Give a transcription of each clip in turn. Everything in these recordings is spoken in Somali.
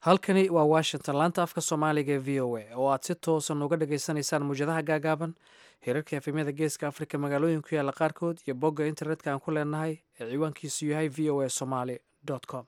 halkani waa washington laanta afka soomaaliga ee v o a oo aad si toosan uga dhagaysanaysaan muwjadaha gaagaaban hirarka efemyada geeska afrika magaalooyin ku yaalla qaarkood iyo bogga internetka aan ku leenahay ee ciwaankiisu yahay v o a somaly com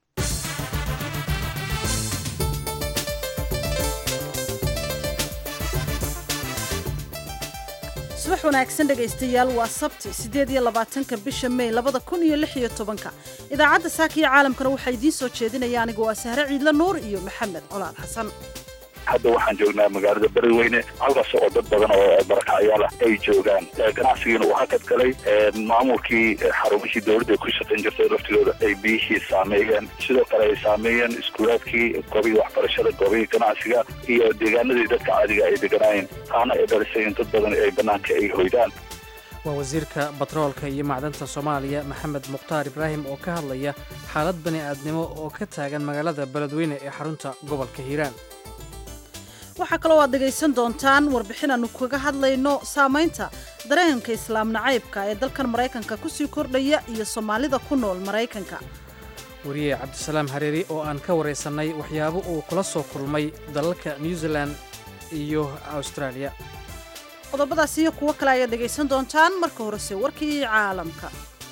subax wanaagsan dhegaystayaal waa sabti siddeed iyo labaatanka bisha mey labada kun iyo lix iyo tobanka idaacadda saaka iyo caalamkana waxaa idiin soo jeedinaya anigu waa sahre ciidla nuur iyo maxamed colaal xasan hadda waxaan joognaa magaalada beriweyne halkaas oo dad badan oo barakacyaal ah ay joogaan ganacsigiina uu hakad galay maamulkii xarumihii dowladda ku shaqayn jirtay laftigooda ay biyihii saameeyeen sidoo kale ay saameeyeen iskuulaadkii goobihii waxbarashada goobihii ganacsiga iyo deegaanadii dadka caadiga ay deganaayeen taana ay dhalisay in dad badan ay bannaanka ay hoydaan waa wasiirka batroolka iyo macdanta soomaaliya maxamed mukhtaar ibraahim oo ka hadlaya xaalad bani aadnimo oo ka taagan magaalada beledweyne ee xarunta gobolka hiiraan waxaa kaloo aad dhegaysan doontaan warbixin aanu kaga hadlayno saamaynta dareenka islaam nacaybka ee dalkan maraykanka kusii kordhaya iyo soomaalida ku nool maraykanka wariye cabdisalaam hareeri oo aan ka waraysannay waxyaabo uu kula soo kulmay dalalka new zealan iyo austraaliya qodobadaas iyo kuwo kale ayaad dhegaysan doontaan marka horese warkii caalamka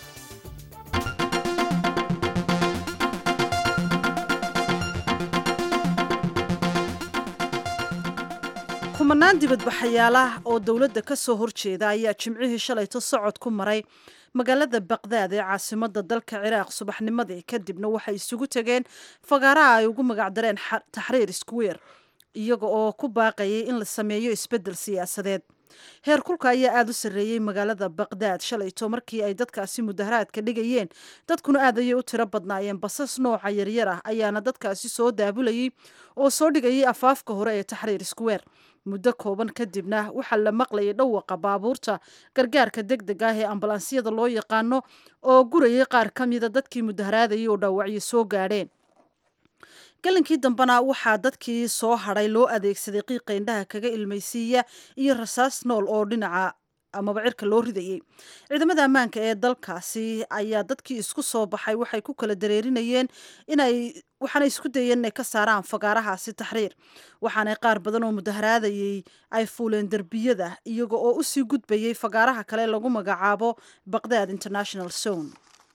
kumanaan dibadbaxayaalah oo dowladda ka soo horjeeda ayaa jimcihii shalayto socod ku maray magaalada baqdaad ee caasimadda dalka ciraaq subaxnimadii kadibna waxay isugu tegeen fagaaraha ay ugu magacdareen taxriir square iyaga oo ku baaqayay in la sameeyo isbeddel siyaasadeed heer kulka ayaa aada u sarreeyey magaalada baqdaad shalayto markii ay dadkaasi mudaharaadka dhigayeen dadkuna aad ayay u tiro badnaayeen basas nooca yaryar ah ayaana dadkaasi soo daabulayay oo soo dhigayay afaafka hore ee taxriir square muddo kooban kadibna waxaa la maqlayay dhawaqa baabuurta gargaarka deg deg ah ee ambalaansiyada loo yaqaano oo gurayay qaar ka mida dadkii mudaharaadayay oo dhaawacyo soo gaadheen galinkii dambena waxaa dadkii soo hadhay loo adeegsaday qiiqa indhaha kaga ilmaysiiya iyo rasaas nool oo dhinaca amaba cirka loo ridayay ciidamada ammaanka ee dalkaasi ayaa dadkii isku soo baxay waxay ku kala dareerinayeen inay waxaana isku dayeen inay ka saaraan fagaarahaasi taxriir waxaanay qaar badan oo mudaharaadayay ay fuuleen derbiyada iyaga oo usii gudbayay fagaaraha kale lagu magacaabo baqdaad international zone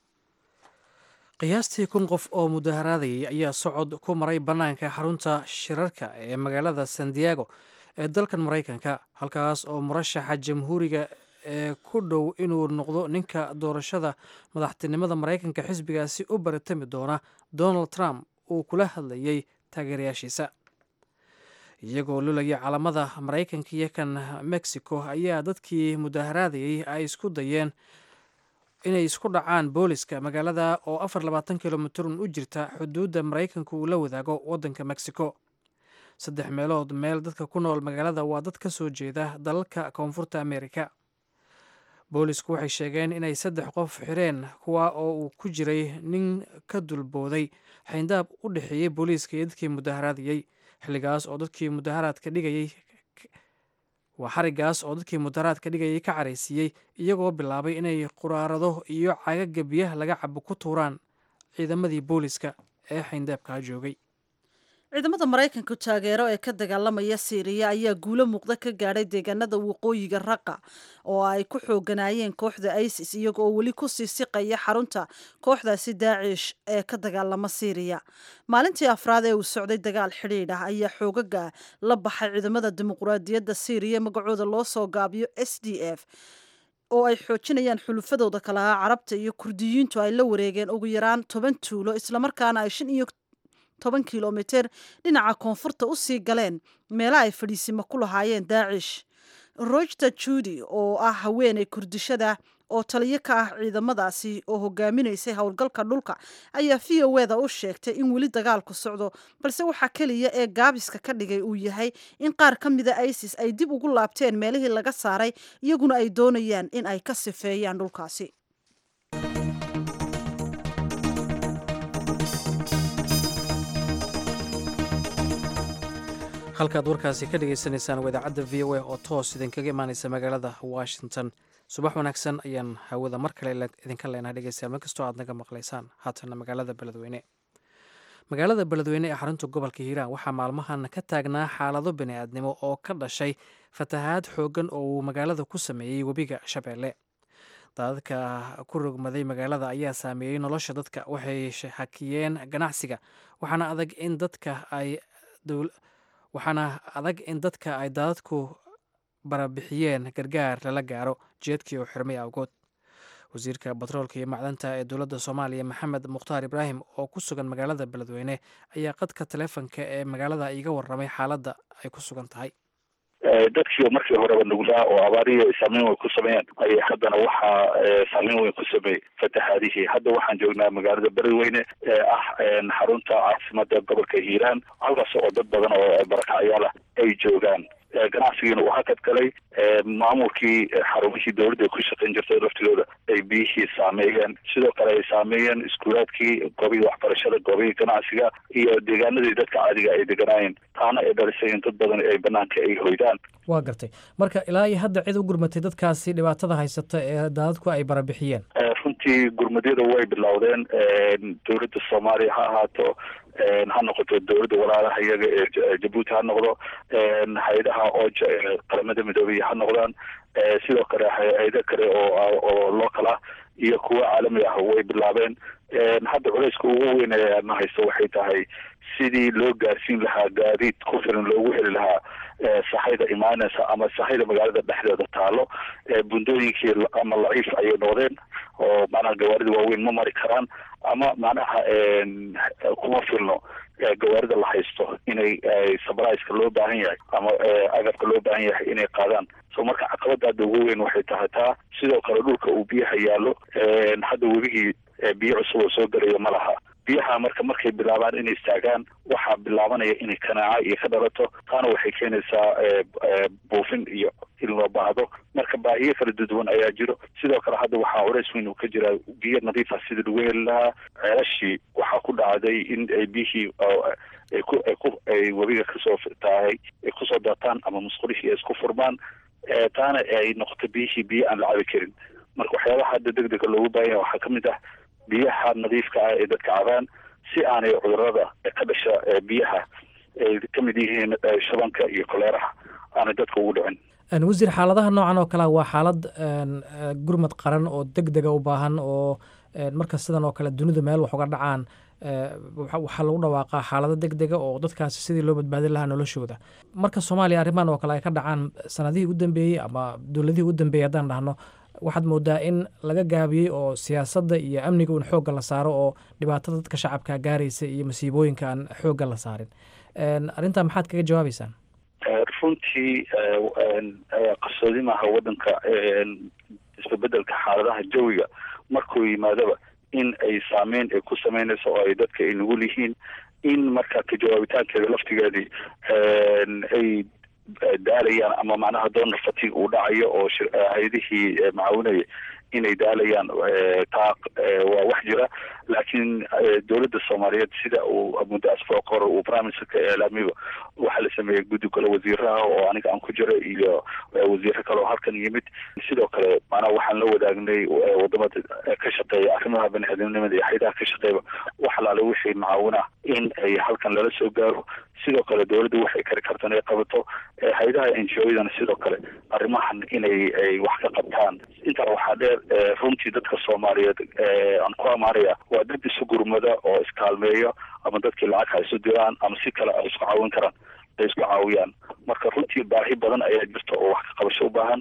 qiyaastii kun qof oo mudaharaadayay ayaa socod ku maray bannaanka xarunta shirarka ee magaalada san diego ee dalkan maraykanka halkaas oo murashaxa jamhuuriga ee ku dhow inuu noqdo ninka doorashada madaxtinimada maraykanka xisbigaasi u baritami doona donald trump uu kula hadlayay taageerayaashiisa iyagoo lulaya calamada maraykanka iyo kan mexico ayaa dadkii mudaharaadayay ay isku dayeen inay isku dhacaan booliska magaalada oo afar labaatan kilomitrun u jirta xuduudda maraykanku uu la wadaago waddanka mexico saddex meelood meel dadka ku nool magaalada waa dad ka soo jeeda dalalka koonfurta amerika boolisku waxay sheegeen inay saddex qof xireen kuwa oo uu ku jiray nin ka dulbooday xayndaab u dhexeeyey booliiska iyo dadkii mudaharaadayey xilligaas oo dadkii mudaharaadka dhigayay waa xarigaas oo dadkii mudaharaadka dhigayay ka caraysiiyey iyagoo bilaabay inay quraarado iyo cagaga biyaha laga cabo ku tuuraan ciidamadii booliska ee xayndaabkaa joogay ciidamada maraykanka taageero ee ka dagaalamaya siiriya ayaa guulo muuqda ka gaadhay deegaanada waqooyiga raqa oo ay ku xooganaayeen kooxda isis iyaga oo weli kusii siqaya xarunta kooxdaasi daacish ee ka dagaalama siiriya maalintii afraad ee uu socday dagaal xidhiidh ah ayaa xoogaga la baxay ciidamada dimuqraadiyadda siiriya magacooda loo soo gaabiyo s d f oo ay xoojinayaan xulufadooda kalaha carabta iyo kurdiyiintu ay la wareegeen ugu yaraan toban tuulo islamarkaana ay shan iyo toban kilomiter dhinaca koonfurta u sii galeen meela ay fadhiisimo ku lahaayeen daacish rojta judi oo ah haweeney kurdishada oo taliyo ka ah ciidamadaasi oo hogaaminaysay howlgalka dhulka ayaa v o eda u sheegtay in weli dagaalku socdo balse waxaa keliya ee gaabiska ka dhigay uu yahay in qaar ka mida isis ay dib ugu laabteen meelihii laga saaray iyaguna ay doonayaan in ay ka sifeeyaan dhulkaasi halkaad warkaasi ka dhagaysanaysaan waa idaacadda v o a oo toos idinkaga imaanaysa magaalada washington subax wanaagsan ayaan hawada mar kale idinka leenahay dhegeystayaal mar kastoo aad naga maqlaysaan haatana magaalada beledweyne magaalada beledweyne ee xarunta gobolka hiiraan waxaa maalmahan ka taagnaa xaalado bini'aadnimo oo ka dhashay fatahaad xooggan oo uu magaalada ku sameeyey webiga shabeelle daadadka ku rogmaday magaalada ayaa saameeyey nolosha dadka waxay hakiyeen ganacsiga waxaana adag in dadka ay waxaana adag in dadka ay daadadku barabixiyeen gargaar lala gaaro jeedkii oo xirmay awgood wasiirka batroolka iyo macdanta ee dowladda soomaaliya maxamed mukhtaar ibraahim oo ku sugan magaalada beledweyne ayaa qadka taleefonka ee magaalada iga warramay xaaladda ay ku sugan tahay dadkii markii horeba nuglaa oo abaarihi saameyn weyn ku sameeyeen ayay haddana waxaa saameyn weyn ku sameeyey fatahaadihii hadda waxaan joognaa magaalada beledweyne ee ah xarunta caasimada gobolka hiiraan halkaas oo dad badan oo barakacyaal ah ay joogaan ganacsigiina uu hakad galay maamulkii xarumihii dowladda ku shaqayn jirtay laftigooda ay biyihii saameeyeen sidoo kale ay saameeyeen iskuulaadkii goobihii waxbarashada goobihii ganacsiga iyo deegaanadii dadka caadiga ay deganaayeen taana ay dhalisay in dad badan ay banaanka ay hoydaan waa gartay marka ilaa iyo hadda cid u gurmatay dadkaasi dhibaatada haysata ee daadadku ay barabixiyeen runtii gurmadyada way bilowdeen dowladda soomaaliya ha ahaato ha noqoto dowladda walaalaha iyaga ee jabuuti ha noqdo hay-adaha ooja ee qaramada midoobey ha noqdaan sidoo kale hay-ado kale oo oo local ah iyo kuwa caalami ah way bilaabeen hadda culeyska ugu weyn ee na haysto waxay tahay sidii loo gaarsiin lahaa gaadiid ku filan loogu heli lahaa sahayda imaaneysa ama sahayda magaalada dhexdeeda taalo bundooyinkii ama laciif ayay noqdeen oo macnaha gawaarida waaweyn ma mari karaan ama macnaha kuma filno gawaarida la haysto inay sabriceka loo baahan yahay ama agabka loo baahan yahay inay qaadaan so marka caqabada hadda ugu weyn waxay tahay taa sidoo kale dhulka uu biyaha yaallo hadda webigii biyo cusub oo soo gelaya ma laha biyaha marka markay bilaabaan inay istaagaan waxaa bilaabanaya inay kanaaca iyo ka dhalato taana waxay keenaysaa buufin iyo in loo baahdo marka baahiyo kala duduwan ayaa jiro sidoo kale hadda waxaa culays weyn uu ka jiraa biyo nadiifa sidii lagu heli lahaa ceelashii waxaa ku dhacday in ay biyihii ay ku ay ku ay webiga kasoo tahay ay kusoo daataan ama musqulihii ay isku furmaan taana ay noqoto biyihii biyo aan la cabi karin marka waxyaabaha hadda deg dega loogu baahan yahay waxaa kamid ah biyaha nadiifka ah ee dadka cabaan si aanay cudurada ka dhasha biyaha ay ka mid yihiin shabanka iyo koleeraha aanay dadka ugu dhicin wasiir xaaladaha noocan oo kalea waa xaalad gurmad qaran oo deg dega u baahan oo marka sidan oo kale dunidu meel wax uga dhacaan waxaa lagu dhawaaqaa xaalado deg dega oo dadkaasi sidii loo badbaadin lahaa noloshooda marka soomaaliya arrimahan oo kale ay ka dhacaan sanadihii u dambeeyey ama dowladihii u dambeeyey haddaan dhahno waxaad moodaa in laga gaabiyey oo siyaasadda iyo amniga uun xoogga la saaro oo dhibaatada dadka shacabka gaaraysa iyo masiibooyinka aan xoogga la saarin arrintaa maxaad kaga jawaabeysaan runtii qarsoodi maaha waddanka isbebedelka xaaladaha jawiga markuu yimaadaba in ay saameyn ay ku sameynayso oo ay dadka ay nugul yihiin in marka ka jawaabitaankeeda laftigeedii ay daalayaan ama macnaha donor fatigue uu dhacayo oo hay-adihii macaawinaya inay daalayaan taa waa wax jira laakiin dowladda soomaaliyeed sida uu muddo asbuuc hore uu prime ministerka eelaamiba waxaa la sameeyey guddi gole wasiiraha oo aniga aan ku jira iyo wasiiro kale oo halkan yimid sidoo kale maanaa waxaan la wadaagnay wadamada ka shaqeeya arrimaha bani-aadamnimada iyo hayadaha ka shaqeeyba wax alaale wixii macaawinah in ay halkan lala soo gaaro sidoo kale dowladda waxay kari karta inay qabato hay-adaha n g o-dana sidoo kale arrimahan inay ay wax ka qabtaan intaa waxaa dheer runtii dadka soomaaliyeed aan ku amaanaya waa dad isu gurmada oo iskaalmeeyo ama dadkii lacag ha isu diraan ama si kale ay isku caawin karaan ay isku caawiyaan marka runtii baahi badan ayaa jirta oo wax ka qabasho u baahan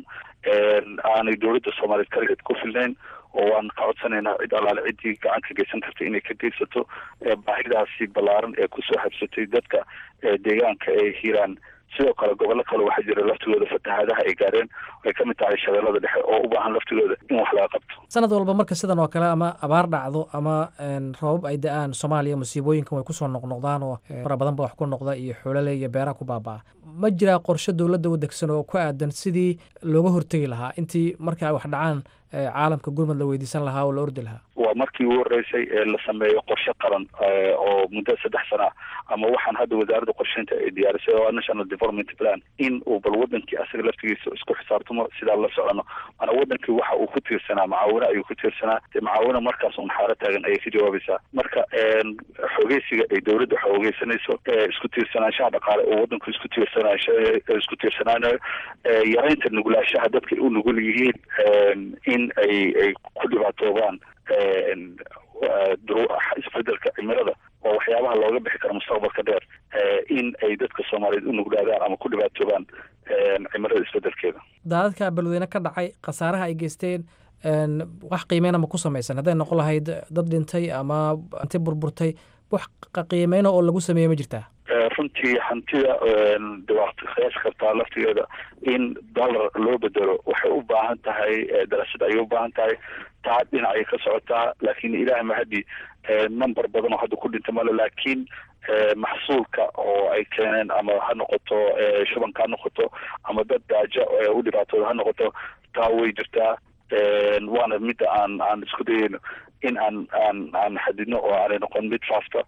aanay dowladda soomaaliyeed kaligeed ku filnayn oo waan ka codsanaynaa cid allaale ciddii gacan ka geysan karta inay ka geysato baahidaasi ballaaran ee kusoo habsatay dadka deegaanka ee hiiraan sidoo kale gobollo kale waxaa jira laftigooda fatahaadaha ay gaareen ay ka mid tahay shabeellada dhexe oo u baahan laftigooda in wax laga qabto sanad walba marka sidan oo kale ama abaar dhacdo ama roobab ay da-aan soomaaliya musiibooyinkan way kusoo noqnoqdaan oo fara badan ba wax ku noqda iyo xoolale iyo beeraha ku baaba-a ma jiraa qorshe dowladda u degsan oo ku aadan sidii looga hortegi lahaa intii marka ay wax dhacaan caalamka gurmad la weydiisan lahaa oo la ordi lahaa waa markii ugu horreysay ee la sameeyo qorshe qaran oo muddo saddex sana ah ama waxaan hadda wasaaradda qorsheynta ay diyaarisay oo national development plan in uu bal wadankii asaga laftigiisa isku xisaabtamo sidaa la socono mana wadankii waxa uu ku tiirsanaa macaawino ayuu ku tiirsanaa dee macaawino markaas un xaaro taagan ayay ka jawaabaysaa marka xogeysiga ay dowladda xoogeysanayso isku tiirsanaanshaha dhaqaale oo wadanku isku tiirsanaansha isku tiirsanaanayo yaraynta nuglaashaha dadka u nugul yihiin in ay ay ku dhibaatoobaan isbedelka cimilada oo waxyaabaha looga bixi karo mustaqbalka dheer in ay dadka soomaaliyeed u nuglaadaan ama ku dhibaatoobaan cimilada isbedelkeeda daadadka balweyne ka dhacay khasaaraha ay geysteen wax qiimeyn ama ku samaysan hadday noqon lahayd dad dhintay ama hanti burburtay wax qiimeyna oo lagu sameeye ma jirtaa runtii hantida de waad qiyaasi kartaa laftigeeda in dollar loo bedelo waxay u baahan tahay darasad ayay u baahan tahay taa dhinacay ka socotaa laakiin ilaah mahadi number badan oo hadda ku dhinta male laakiin maxsuulka oo ay keeneen ama ha noqoto shubanka ha noqoto ama dad daajo u dhibaatooda ha noqoto taa way jirtaa waana midda aan aan isku dayeyno in aan aan aan xadidno oo aanay noqon mid faafta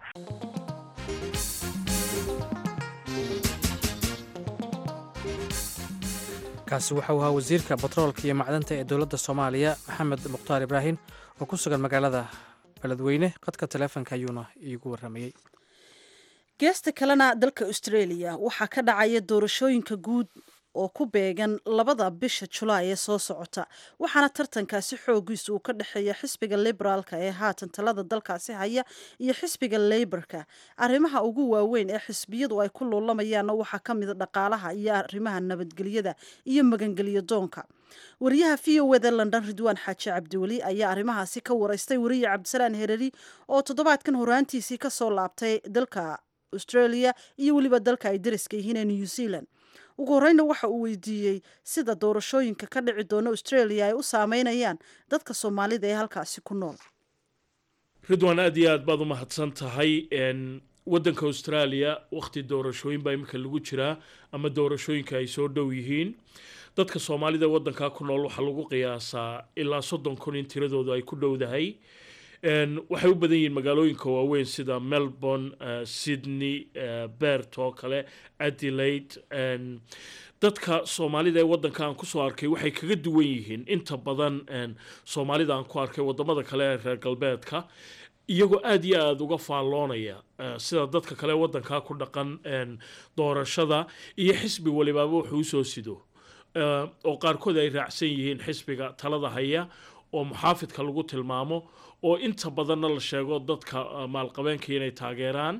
kaasi waxau ahaa wasiirka batroolka iyo macdanta ee dowladda soomaaliya maxamed mukhtaar ibraahim oo ku sugan magaalada beledweyne qadka taleefonka ayuuna iigu warramayey geesta kalena dalka australia waxaa ka dhacaya doorashooyinka guud oo ku beegan labada bisha julaay ee soo socota waxaana tartankaasi xoogiisa uu ka dhexeeya xisbiga liberaalka ee haatan talada dalkaasi haya iyo xisbiga leyborka arrimaha ugu waaweyn ee xisbiyadu ay ku luulamayaanna waxaa ka mida dhaqaalaha iyo arrimaha nabadgelyada iyo magangelyo doonka wariyaha v o wda london ridwaan xaaji cabdiweli ayaa arrimahaasi ka wareystay wariye cabdisalaan hereri oo toddobaadkan horaantiisii kasoo laabtay dalka australia iyo weliba dalka ay dariska yihiin ee new zealand ugu horeyna waxa uu weydiiyey sida doorashooyinka ka dhici doona australia ay u saameynayaan dadka soomaalida ee halkaasi ku nool ridwan aad iyo aad baad u mahadsan tahay waddanka australia wakhti doorashooyin baa iminka lagu jiraa ama doorashooyinka ay soo dhow yihiin dadka soomaalida waddankaa ku nool waxaa lagu qiyaasaa ilaa soddon kun in tiradoodu ay ku dhowdahay waxay u badan yihiin magaalooyinka waaweyn sida melbourne sydney bert oo kale adelaide dadka soomaalida ee waddanka aan kusoo arkay waxay kaga duwan yihiin inta badan soomaalida aan ku arkay wadamada kale ee reer galbeedka iyagoo aada iyo aada uga faalloonaya sida dadka kale waddankaa ku dhaqan doorashada iyo xisbi walibaaba wuxuu usoo sido oo qaarkood ay raacsan yihiin xisbiga talada haya oo muxaafidka lagu tilmaamo oo inta badanna la sheego dadka maalqabeenka inay taageeraan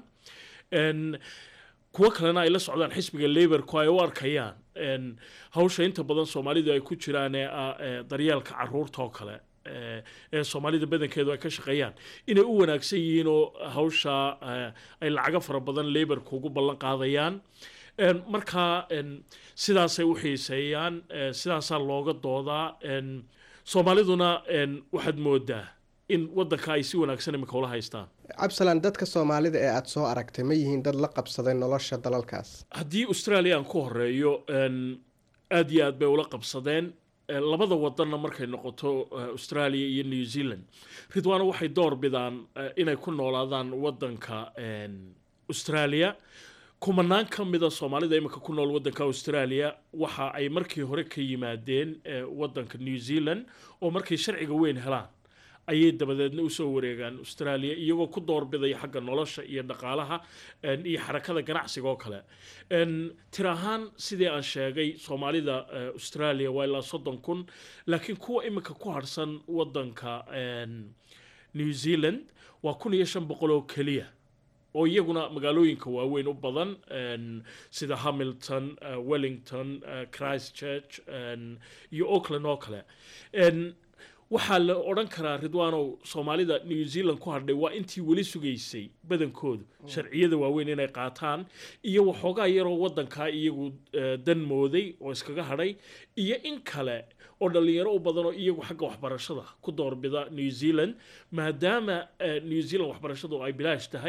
kuwo kalena ay la socdaan xisbiga laborku ay u arkayaan hawsha inta badan soomaalidu ay ku jiraan ee ah daryeelka caruurta oo kale ee soomaalida badankeedu ay ka shaqeeyaan inay u wanaagsan yihiin oo hawsha ay lacago fara badan laborku ugu ballan qaadayaan markaa sidaasay u xiiseeyaan sidaasaa looga doodaa soomaaliduna waxaad moodaa in waddanka ay si wanaagsan imika ula haystaan cabsalan dadka soomaalida ee aada soo aragtay ma yihiin dad la qabsaday nolosha dalalkaas haddii australia aan ku horeeyo aada iyo aad bay ula qabsadeen labada wadanna markay noqoto australia iyo new zealand ridwaana waxay door bidaan inay ku noolaadaan waddanka australia kumanaan ka mida soomaalida imika ku nool waddanka australia waxa ay markii hore ka yimaadeen waddanka new zealand oo markay sharciga weyn helaan ayay dabadeedna usoo wareegaan australia iyagoo ku doorbidaya xagga nolosha iyo dhaqaalaha iyo xarakada ganacsiga oo kale tir ahaan sidii aan sheegay soomaalida australia waa ilaa soddon kun laakiin kuwa imika ku harsan waddanka new zealand waa kun iyo shan boqol oo keliya oo iyaguna magaalooyinka waaweyn u badan sida hamilton wellington christchurch iyo auckland oo kale waxaa la odhan karaa ridwaanow soomaalida new zealand ku hadhay waa intii weli sugaysay badankoodu sharciyada waaweyn inay qaataan iyo waxoogaa yaroo waddankaa iyagu dan mooday oo iskaga hadhay iyo in kale oo dhallinyaro u badan oo iyagu xagga waxbarashada ku doorbida new zealand maadaama new zealand waxbarashadu ay bilaash tahay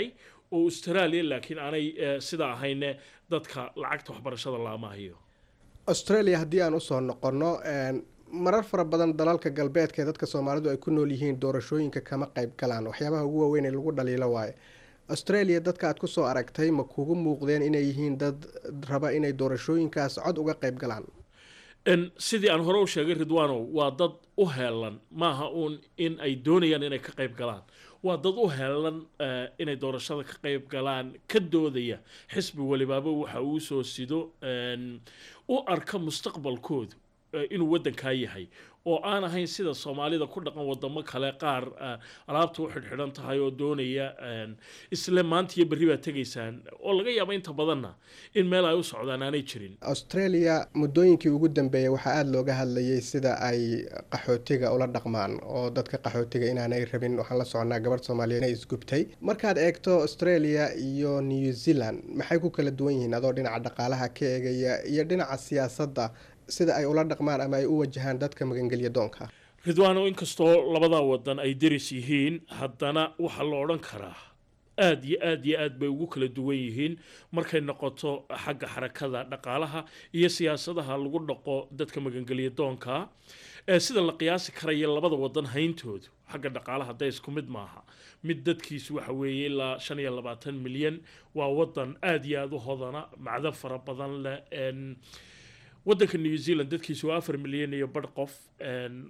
oo australia laakiin aanay eh, sidaa ahayne dadka lacagta waxbarashada laama hayo australia haddii aan usoo noqonno een, marar fara badan dalalka galbeedka ee dadka soomaalidu ay ku nool yihiin doorashooyinka kama qayb galaan waxyaabaha ugu waaweyn ee lagu dhaliilo waaye australia dadka aad kusoo aragtay ma kugu muuqdeen inay yihiin dad raba inay doorashooyinkaas cod uga qayb galaan En sidii aan hore u sheegay ridwanow waa dad u heelan maaha uun in ay doonayaan inay ka qayb galaan waa dad u heelan eh, inay doorashada ka qayb galaan ka doodaya xisbi walibaaba waxa uu soo sido en, u arka mustaqbalkoodu eh, inuu waddankaa yahay oo aan ahayn sida soomaalida ku dhaqan wadamo kale qaar eh, alaabta u xidhxidhan tahay oo doonaya en, isla maanta iyo berri baad tegaysaan oo laga yaaba inta badanna in meel ay u socdaan aanay jirin australia muddooyinkii ugu dambeeyay waxaa aada looga hadlayay sida ay qaxootiga ula dhaqmaan oo dadka qaxootiga inaanay rabin waxaan la soconaa gabadh soomaaliyeed inay isgubtay markaad eegto australia iyo new zealand maxay ku kala duwan yihiin adoo dhinaca dhaqaalaha ka eegaya iyo dhinaca siyaasadda sida ay ula dhaqmaan ama ay u wajahaan dadka magangelya doonka ridwaano inkastoo labadaa wadan ay deris yihiin haddana waxaa la odhan karaa aad iyo aad iyo aad bay ugu kala duwan yihiin markay noqoto xagga xarakada dhaqaalaha iyo siyaasadaha lagu dhaqo dadka magangelya doonka ee sida la qiyaasi karaya labada wadan hayntoodu xagga dhaqaalaha dee isku mid maaha mid dadkiisu waxa weeye ilaa shan iyo labaatan milyan waa wadan aad iyo aada u hodana macdan fara badan leh en, wadanka new zealand dadkiisu waa afar milyan iyo badh qof en,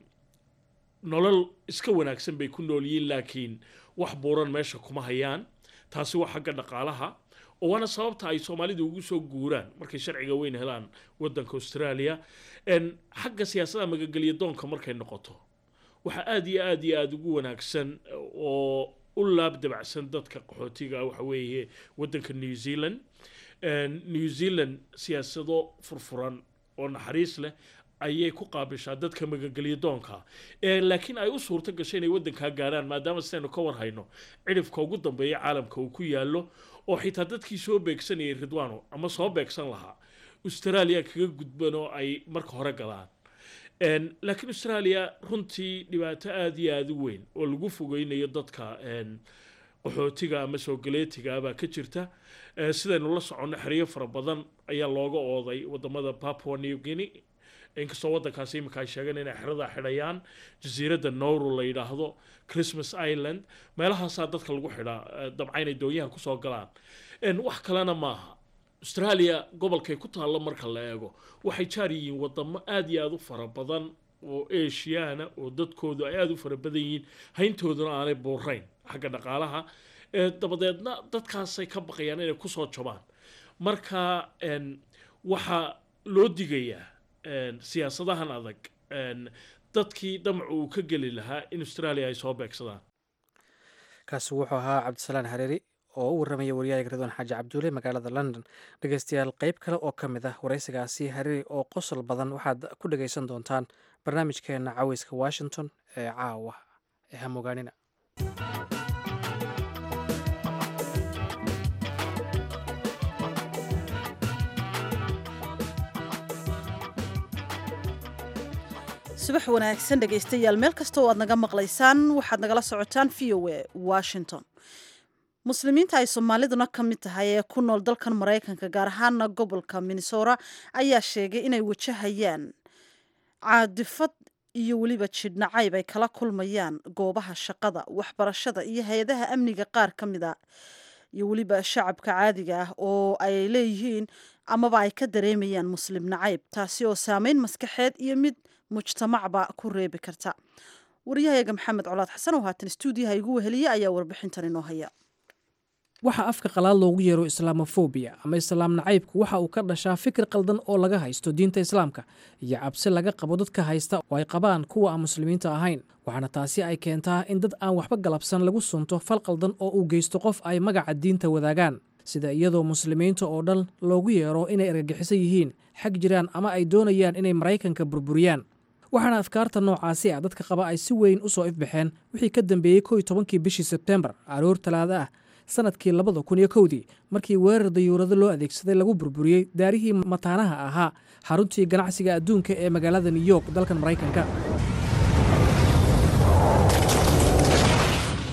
nolol iska wanaagsan bay ku nool yihiin laakiin wax buuran meesha kuma hayaan taasi waa xagga dhaqaalaha oo waana sababta ay soomaalidu ugu soo guuraan markay sharciga weyn helaan wadanka australia En, xagga siyaasadda magagelya doonka markay noqoto waxaa aada iyo aada iyo aada ugu wanaagsan oo u laab dabacsan dadka qaxootiga waxa weeye wadanka new zealand En, new zealand siyaasado furfuran oo naxariis leh ayay ku qaabishaa dadka magangelya doonka ee laakiin ay u suurto gashay inay waddankaa gaarhaan maadaama sidaynu ka warhayno cidhifka ugu dambeeya caalamka uu ku yaallo oo xitaa dadkii soo beegsanayay ridwano ama soo beegsan lahaa australia kaga gudban oo ay marka hore galaan En, laakiin australia runtii dhibaato aada iyo aada u weyn oo lagu fogeynayo dadka en, qaxootiga ama soo galeetiga baa ka jirta Eh, sidaynu la soconno xeryo fara badan ayaa looga ooday wadamada papua new guinea inkastoo wadankaasi imika ay sheegeen inay xeradaa xidhayaan jasiiradda nowru la yidhaahdo christmas island meelahaasaa dadka lagu xidhaa eh, dabca inay doonyaha kusoo galaan En, wax kalena maaha australia gobolkay ku taallo marka la eego waxay jaar yihiin wadamo aada iyo aada u fara badan oo asiana oo dadkoodu ay aada u fara badan yihiin hayntooduna aanay buurayn xagga dhaqaalaha Eh, dabadeedna dadkaasay ka baqayaan inay kusoo jabaan marka en, waxaa loo digayaa en, siyaasadahan adag en, dadkii damacu uu ka geli lahaa in australia ay soo beegsadaan kaasi wuxuu ahaa cabdisalaan hareeri oo u warramaya waryahaga ridwaan xaaji cabduule magaalada london dhegeystayaal qeyb kale oo ka mid ah waraysigaasi hareeri oo qosol badan waxaad ku dhegeysan doontaan barnaamijkeena caweyska washington ee caawa ee hamogaanina subax wanaagsan dhegaystayaal meel kasta oo aad naga maqlaysaan waxaad nagala socotaan v o a washington muslimiinta ay soomaaliduna ka mid tahay ee ku nool dalkan maraykanka gaar ahaana gobolka minnesota ayaa sheegay inay wajahayaan caadifad iyo weliba jidhnacayb ay kala kulmayaan goobaha shaqada waxbarashada iyo hay-adaha amniga qaar ka mid a iyo weliba shacabka caadiga ah oo ay leeyihiin amaba ay ka dareemayaan muslim nacayb taasi oo saameyn maskaxeed iyo mid mujtamacba ku reebi karta waryahayaga maxamed colaad xasan oo haatan stuudiyaha igu weheliya ayaa warbixintan inoo haya waxaa afka qalaad loogu yeero islaamofobia ama islaam nacaybku waxa uu ka dhashaa fikir qaldan oo laga haysto diinta islaamka iyo cabsi laga qabo dadka haysta oo ay qabaan kuwa aan muslimiinta ahayn waxaana taasi ay keentaa in dad aan waxba galabsan lagu sunto fal qaldan oo uu geysto qof ay magaca diinta wadaagaan sida iyadoo muslimiinta oo dhan loogu yeero inay argagixisan yihiin xag jiraan ama ay doonayaan inay maraykanka burburiyaan waxaana afkaarta noocaasi ah dadka qaba ay si weyn u soo ifbaxeen wixii ka dambeeyey kow iyo tobankii bishii sebtembar aroor talaada ah sanadkii labada kun iyo kowdii markii weerar dayuurado loo adeegsaday lagu burburiyey daarihii mataanaha ahaa xaruntii ganacsiga adduunka ee magaalada new york dalkan maraykanka waxaase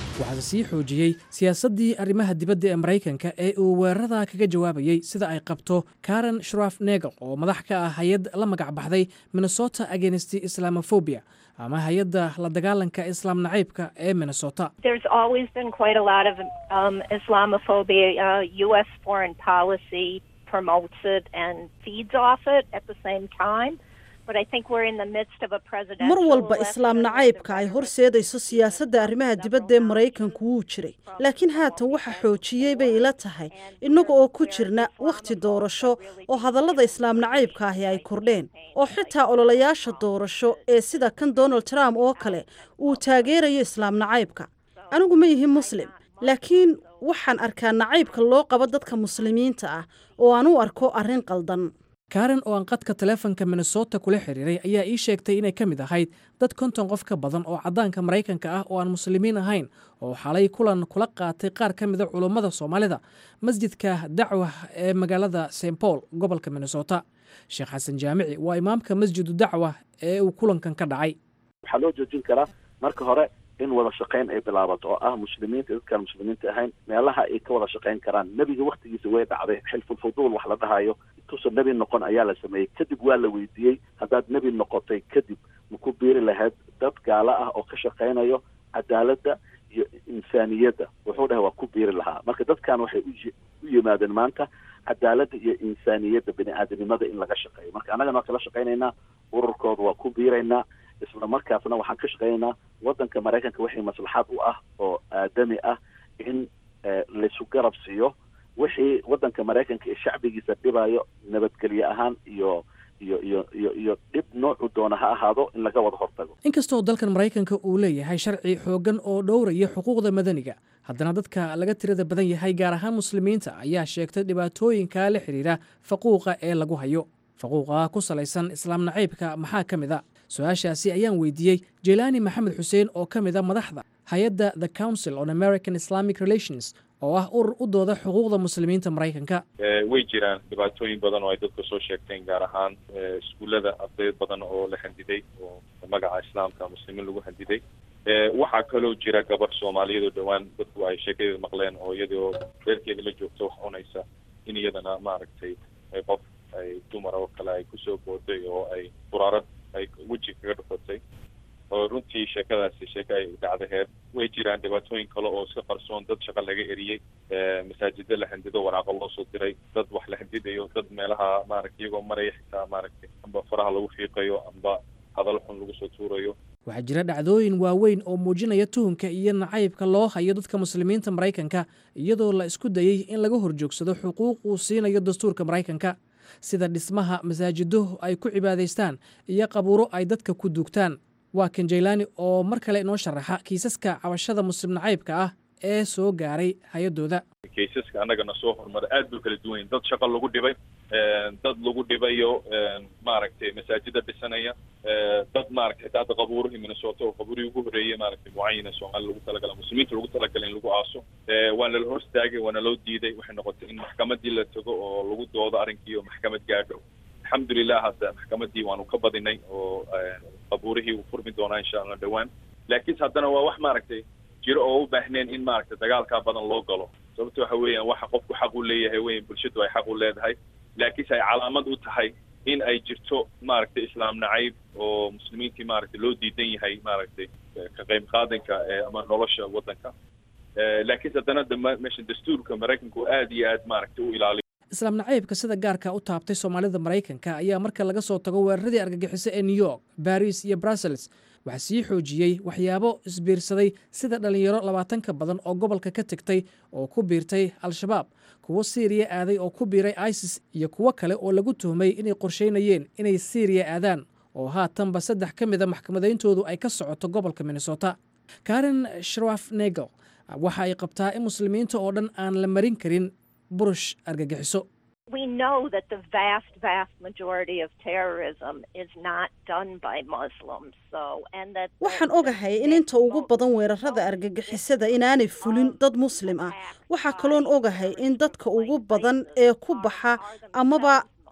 sii xoojiyey siyaasaddii arrimaha dibadda ee maraykanka ee uu weerarada kaga jawaabayey sida ay qabto karen shraf negel oo madax ka ah hay-ad la magac baxday minnesota agenst islamofobia ama hay-adda la dagaalanka islaam nacaybka ee minnesota There's always been quite a lot of um, Islamophobia. Uh, U.S. foreign policy promotes it and feeds off it at the same time. But I think we're in the midst of a presidential mar walba election islaam where nacaybka the ay rhetoric horseedayso is siyaasadda arrimaha dibadda ee maraykanku wuu jiray laakiin haatan waxa xoojiyey bay ila tahay innaga oo ku jirna wakhti doorasho oo hadallada islaam nacaybka ahi ay kordheen oo xitaa ololayaasha doorasho ee sida kan donald trump oo kale uu taageerayo islaam nacaybka anigu ma yihin muslim laakiin waxaan arkaa nacaybka loo qabo dadka muslimiinta ah oo aan u arko arrin qaldan karen oo aan qadka taleefanka minnesota kula xiriiray ayaa ii sheegtay inay ka mid ahayd dad konton qof ka badan oo caddaanka maraykanka ah oo aan muslimiin ahayn oo xalay kulan kula qaatay qaar ka mida culummada soomaalida masjidka dacwa ee magaalada st paul gobolka minnesota sheekh xasan jaamici waa imaamka masjidu dacwa ee uu kulankan ka dhacay waxaa loo joojin karaa marka hore in wada shaqayn ay bilaabato oo ah muslimiinta dadkaan muslimiinta ahayn meelaha ay ka wada shaqayn karaan nebiga waktigiisa way dhacday xilfulfuduul wax la dhahayo intuusan nebi noqon ayaa la sameeyey kadib waa la weydiiyey haddaad nebi noqotay kadib ma ku biiri lahayd dad gaalo ah oo ka shaqaynayo cadaaladda iyo insaaniyadda wuxuu dhahay waa ku biiri lahaa marka dadkan waxay u u yimaadeen maanta cadaaladda iyo insaaniyadda bini aadanimada in laga shaqeeyo marka annagana waa kala shaqaynaynaa ururkooda waa ku biiraynaa isla markaasna waxaan ka shaqaynaynaa waddanka maraykanka wixii maslaxad u ah oo aadami ah in laysu garab siiyo wixii waddanka maraykanka ee shacbigiisa dhibayo nabadgelye ahaan iyo iyo iyo iyo iyo dhib noocu doona ha ahaado in laga wada hortago inkastoo dalkan maraykanka uu leeyahay sharci xooggan oo dhowraya xuquuqda madaniga haddana dadka laga tirada badan yahay gaar ahaan muslimiinta ayaa sheegtay dhibaatooyinka la xidhiidha faquuqa ee lagu hayo faquuqa ku salaysan islaam nacaybka maxaa ka mid a su-aashaasi ayaan weydiiyey jelaani maxamed xuseen oo ka mid a madaxda hay-adda the council on american islamic relations oo ah urur u dooda xuquuqda muslimiinta maraykanka way jiraan dhibaatooyin badan oo ay dadka soo sheegteen gaar ahaan iskuullada arday badan oo la handiday oo magaca islaamka muslimiin lagu handiday waxaa kaloo jira gabar soomaaliyeed oo dhowaan dadku ay sheekadeeda maqleen oo iyadoo reerkeeda la joogto wax cunaysa in iyadana maaragtay qof ay dumar oo kale ay kusoo booday oo ay quraarad ay weji kaga dhufatay oo runtii sheekadaasi sheeke ay dhacdaheed way jiraan dhibaatooyin kale oo iska qarsoon dad shaqo laga eriyey masaajida la handido waraaqo loo soo diray dad wax la handidayo dad meelaha maaragta iyagoo maraya xitaa maaragtay amba faraha lagu fiiqayo amba hadal xun lagu soo tuurayo waxaa jira dhacdooyin waaweyn oo muujinaya tuhunka iyo nacaybka loo hayo dadka muslimiinta maraykanka iyadoo la isku dayey in laga horjoogsado xuquuq uu siinayo dastuurka maraykanka sida dhismaha masaajido ay ku cibaadaystaan iyo qabuuro ay dadka ku duugtaan waa kan jaylaani oo mar kale inoo sharaxa kiisaska cabashada muslim nacaybka ah ee soo gaaray hay-adooda kaysaska annagana soo horumara aad bay kala duwan dad shaqo lagu dhibay dad lagu dhibayo maaragtay masaajida dhisanaya dad maaragtay xitaa hadda qabuurihii minnesota oo qabuurihii ugu horreeyey maaragtay mucayana soomaali lagu talagala muslimiinta lagu talagala in lagu aaso waana la horstaagay waana loo diiday waxay noqotay in maxkamadii la tago oo lagu doodo arrinkii oo maxkamad gaadho alxamdulilah hadda maxkamadii waanu ka badinay oo qabuurihii uu furmi doonaa insha allah dhowaan laakiinse haddana waa wax maaragtay jiro oo u baahneen in maaragtay dagaalkaa badan loo galo sababto waxa weeyaan waxa qofku xaq u leeyahay weyn bulshadu ay xaq u leedahay laakiinse ay calaamad u tahay in ay jirto maaragtay islaam nacayb oo muslimiintii maaragtay loo diidan yahay maaragtay ka qayb qaadanka ama nolosha waddanka laakiinse haddana meesha dastuurka maraykanka oo aad iyo aad maaragtay u ilaaliyo islaam nacaybka sida gaarka u taabtay soomaalida maraykanka ayaa marka laga soo tago weeraradii argagixiso ee new york baris iyo brussels waxaa sii xoojiyey waxyaabo isbiirsaday sida dhallinyaro labaatan ka badan oo gobolka ka tegtay oo ku biirtay al-shabaab kuwo siiriya aaday oo ku biiray isis iyo kuwo kale oo lagu tuhmay inay qorsheynayeen inay siiriya aadaan oo haatanba saddex ka mida maxkamadayntoodu ay ka socoto gobolka minnesota karen shraf negel waxa ay qabtaa in muslimiinta oo dhan aan la marin karin burush argagixiso We know that the vast, vast majority of terrorism is not done by Muslims. So, and that waxaan ogahay in inta ugu badan weerarada argagixisada inaanay fulin dad muslim ah waxaa kaloon ogahay in dadka ugu badan ee ku baxa amaba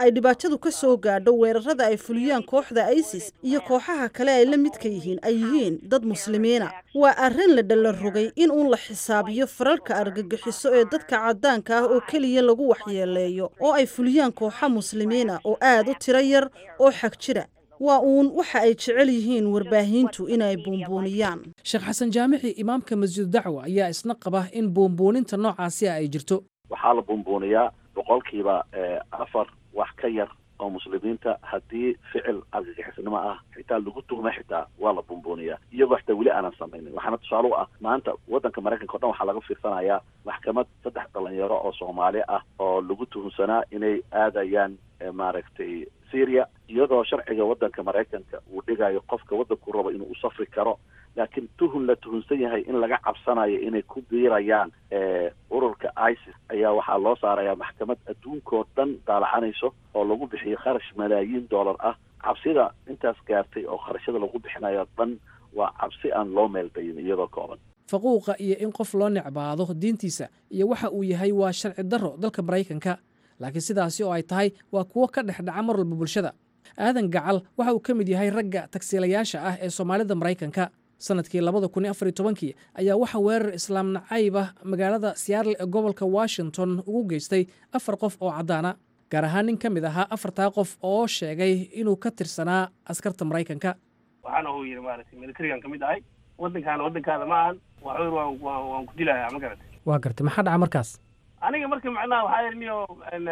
ay dhibaatadu ka soo gaadho weerarada ay fuliyaan kooxda isis iyo kooxaha kale ay la midka yihiin ay yihiin dad muslimiina waa arrin la dhalla rogay in uun la xisaabiyo fararka argagixiso ee dadka caddaanka ah oo keliya lagu waxyeeleeyo oo ay fuliyaan kooxa muslimiina oo aad u tiro yar oo xag jira waa uun waxa ay jecel yihiin warbaahintu inay buunbuuniyaan sheekh xasan jaamici imaamka masjidu dacwa ayaa isna qaba in buunbuuninta noocaasi ah ay jirto waxaa la buunbuuniyaa boqolkiiba afar wax ka yar oo muslimiinta haddii ficil argagixisnimo ah xitaa lagu tuhma xitaa waa la buunbuuniyaa iyagoo xitaa weli aanan samaynin waxaana tusaale u ah maanta waddanka maraykanka o dhan waxaa laga fiirsanayaa maxkamad saddex dhalinyaro oo soomaali ah oo lagu tuhunsanaa inay aadayaan maaragtay syria iyadoo sharciga waddanka maraykanka uu dhigayo qofka waddanku rabo inuu u safri karo laakiin tuhun la tuhunsan yahay in laga cabsanayo inay ku biirayaan ururka isis ayaa waxaa loo saarayaa maxkamad adduunkao dhan daalacanayso oo lagu bixiyo kharash malaayiin dollar ah cabsida intaas gaartay oo kharashada lagu bixinayo dhan waa cabsi aan loo meeldayin iyadoo kooban faquuqa iyo in qof loo necbaado diintiisa iyo waxa uu yahay waa sharci darro dalka maraykanka laakiin sidaasi oo ay tahay waa kuwo ka dhex dhaca mar walba bulshada aadan gacal waxa uu ka mid yahay ragga tagsiilayaasha ah ee soomaalida maraykanka sanadkii labada kun iyo afar iyo tobankii ayaa waxaa weerar islaam nacayb ah magaalada seattle ee gobolka washington ugu geystay afar qof oo caddaana gaar ahaan nin ka mid ahaa afartaa qof oo sheegay inuu ka tirsanaa askarta maraykanka waxaana uu yidhi maaragtay militarigan ka mid ahay waddankaana waddankaada ma ahan waxur waan waan waan ku dilayaa ma garatay waa gartay maxaa dhaca markaas aniga marka macnaha waxaa yidhi niyo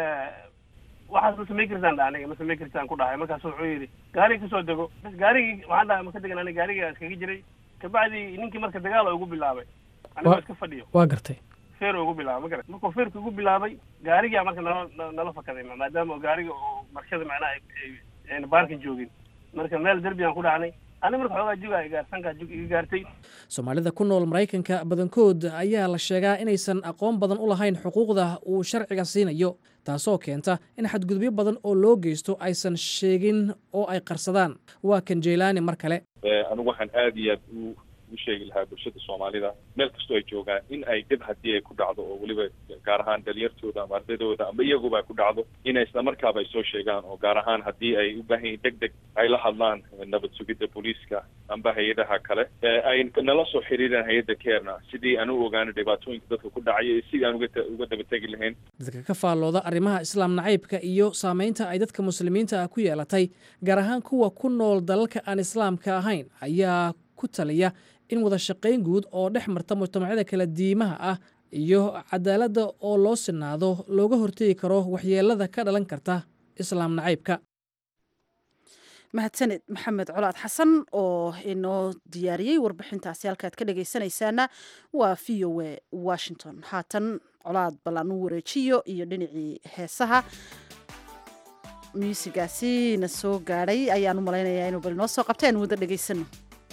waxaas ma samayn kartaan dha aniga ma samayn kartaan ku dhahay markaasu wuxuu yidhi gaariga kasoo dego bas gaarigii waxaan dhahay ma ka degan aniga gaariga iskaga jiray kabacdi ninkii marka dagaal oo igu bilaabay aniga iska fadhiyo waa gartay feer oo igu bilaabay ma garat markuu feerka igu bilaabay gaarigaa marka nala nala fakaday maadaama gaariga oo marshada macnaha ayna baarkan joogin marka meel derbigaan ku dhacnay ani marka xoogaa juga gaarsankaa jug iga gaartay soomaalida ku nool maraykanka badankood ayaa la sheegaa inaysan aqoon badan u lahayn xuquuqda uu sharciga siinayo taasoo keenta in xadgudubyo badan oo loo geysto aysan sheegin oo ay qarsadaan waa kan jeylaani mar kale anigu waxaan aada iyo aad u u sheegi lahaa bulshada soomaalida meel kastoo ay joogaan in ay dhib haddii ay ku dhacdo oo weliba gaar ahaan dhalinyartooda ama ardaydooda ama iyaguba ay ku dhacdo inay isla markaaba ay soo sheegaan oo gaar ahaan haddii ay u baahan yihin deg deg ay la hadlaan nabad sugidda booliiska amba hay-adaha kale ay nala soo xiriiraan hay-adda keerna sidii aan u ogaano dhibaatooyinka dadka ku dhacaya iyo sidii aan uga uga dabategi lahayn dadka ka faallooda arrimaha islaam nacaybka iyo saamaynta ay dadka muslimiinta ah ku yeelatay gaar ahaan kuwa ku nool dalalka aan islaamka ahayn ayaa ku taliya in wada shaqayn guud oo dhex marta mujtamacyada kala diimaha ah iyo cadaaladda oo loo sinaado looga hortegi karo waxyeelada ka dhalan karta islaam nacaybka mahadsaned maxamed colaad xasan oo inoo diyaariyey warbixintaasi halkaad ka dhegaysanaysaana waa v o a washington haatan colaad ballan u wareejiyo iyo dhinacii heesaha muusigaasi na soo gaadhay ayaan u malaynayaa inuu bal inoo soo qabta aan wada dhegaysano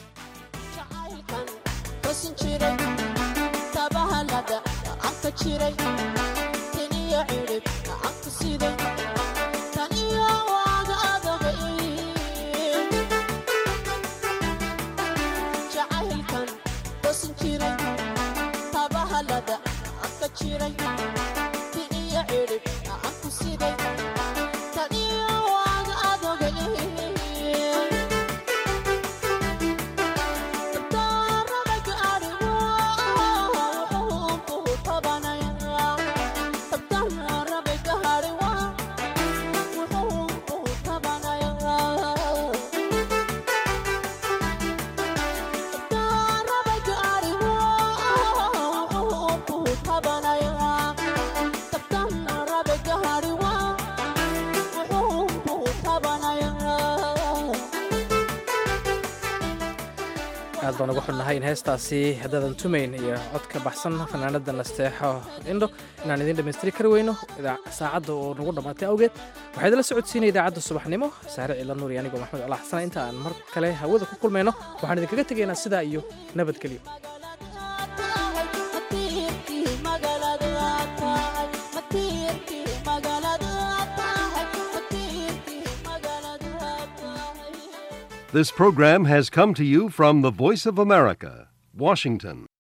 aad baan uga xunnahay in heestaasi haddadan tumayn iyo codka baxsan fanaanada nasteexo indho inaan idiin dhammaystiri kari weyno saacadda oo nagu dhammaatay awgeed waxaa idinla socodsiinaya idaacadda subaxnimo saare cila nuur iyo anigoo maxamed cala xasan inta aan mar kale hawada ku kulmayno waxaan idinkaga tegaynaa sidaa iyo nabadgelyo This program has come to you from the Voice of America, Washington.